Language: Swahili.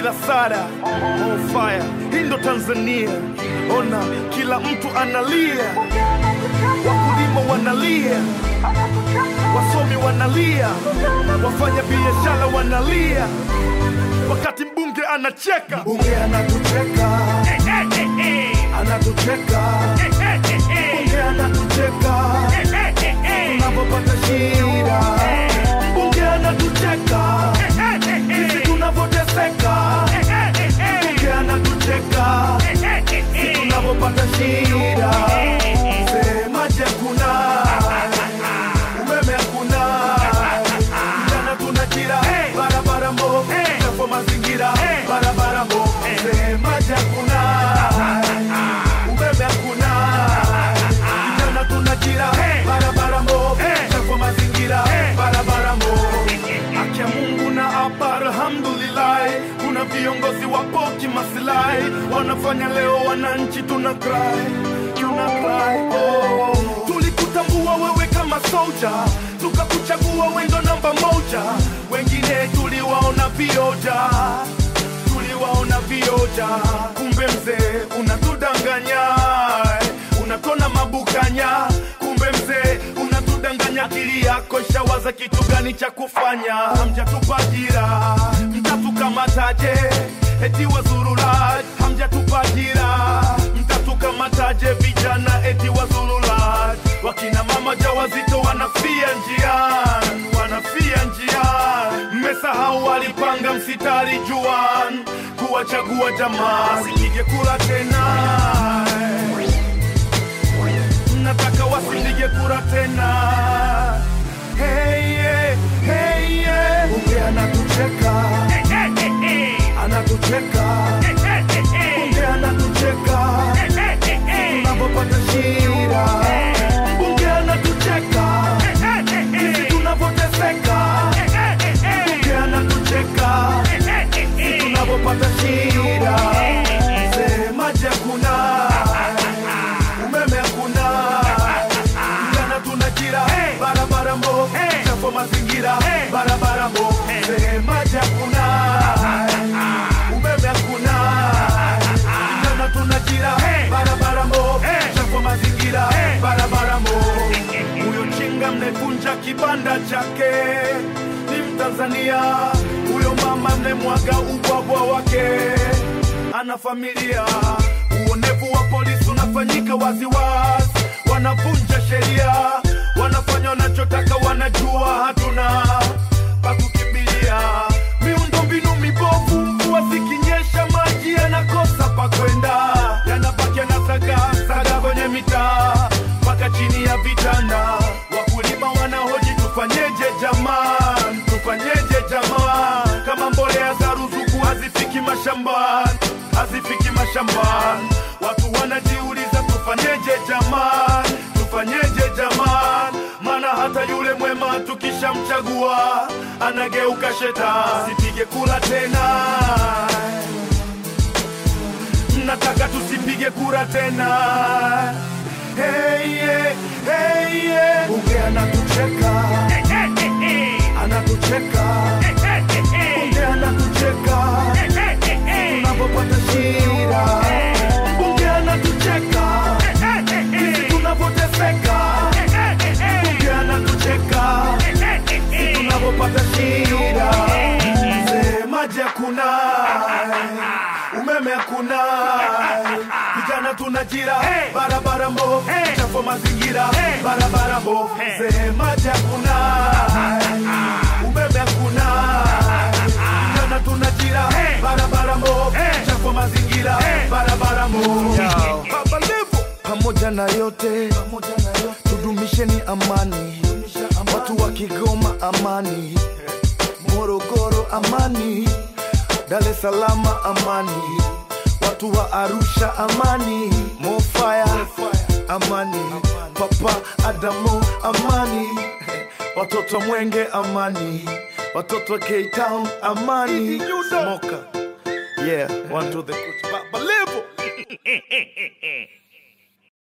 bila sada on fire. Hii ndo Tanzania, ona kila mtu analia, wakulima wanalia, wasomi wanalia, wafanya biashara wanalia, wakati mbunge anacheka. Mbunge anatucheka, anatucheka, mbunge anatucheka tunapopata shida, mbunge anatucheka sisi tunavyoteseka, mbunge anatucheka sisi tunavyopata shida. Semaje kuna umeme hakuna, vijana tunajira, barabara mbovu, chafu mazingira, barabara mbovu. Semaje hakuna umeme hakuna, vijana tunajira, barabara mbovu, chafu mazingira, barabara mbovu. Haki ya Mungu na hapa alhamdulillah, kuna viongozi wapo kimaslahi, wanafanya leo wananchi tuna cry, tuna cry oh. Tulikutambua wewe kama soja, tukakuchagua wendo namba moja, wengine tuliwaona vioja, tuliwaona vioja, kumbe mzee unatudanganya, unatona mabukanya, kumbe mzee unatudanganya, akili yako ishawaza kitu gani cha kufanya, hamjatupa ajira, mtatukamataje? Eti wazurula, hamjatupa ajira, mtatukamataje? Vijana eti wazurula, wakina mama jawazito wanafia njiani, wanafia njiani, mmesahau walipanga msitari juan kuwachagua jamaa, sipige kura tena nataka wasipige kura tena. Hey, yeah, hey, yeah. Bunge anatucheka, anatucheka, bunge anatucheka tunapopata shida, bunge anatucheka sisi tunavyoteseka, bunge anatucheka sisi tunavyopata shida. Semaje hakuna umeme hakuna, vijana tunajira, barabara mbovu, chafu mazingira, barabara mbovu. Semaje hakuna umeme hakuna, vijana tunajira, barabara mbovu, chafu mazingira, barabara mbovu. Huyo chinga mnevunja kibanda chake ni Mtanzania, huyo mama mnemwaga ubwabwa wake ana familia. Uonevu wa polisi unafanyika waziwazi, wanavunja sheria, wanafanya wanachotaka, wanajua hatuna pa kukimbilia. Miundombinu mibovu, mvua zikinyesha, maji yanakosa pa kwenda, yanabaki yanasaga saga kwenye mitaa mpaka chini ya vitanda. Wakulima wanahoji tufanyeje jamani, tufanyeje jamani, kama mbolea za ruzuku hazifiki mashambani, hazifiki mashambani. Watu wanajiuliza tufanyeje jamani, tufanyeje jamani, maana hata yule mwema tukishamchagua anageuka shetani. Sipige kura tena, nataka tusipige kura tena. Hey, yeah, hey, yeah. Bunge anatucheka, anatucheka, bunge anatucheka tunapopata shida, bunge anatucheka sisi tunavyoteseka, bunge anatucheka sisi tunavyopata shida. Semaje hakuna umeme hakuna, vijana tunajira, barabara mbovu, chafu mazingira, barabara mbovu. Semaje hakuna umeme hakuna, vijana tunajira, barabara mbovu, chafu mazingira, barabara mbovu. Baba Levo, pamoja na yote, tudumisheni amani, watu wa Kigoma amani, Morogoro amani, Dar es Salaam amani, watu wa Arusha amani, Mofaya amani, Papa Adamu amani, watoto Mwenge amani, watoto wa K-Town amani, Smoker yeah, one to the kuch, Baba Levo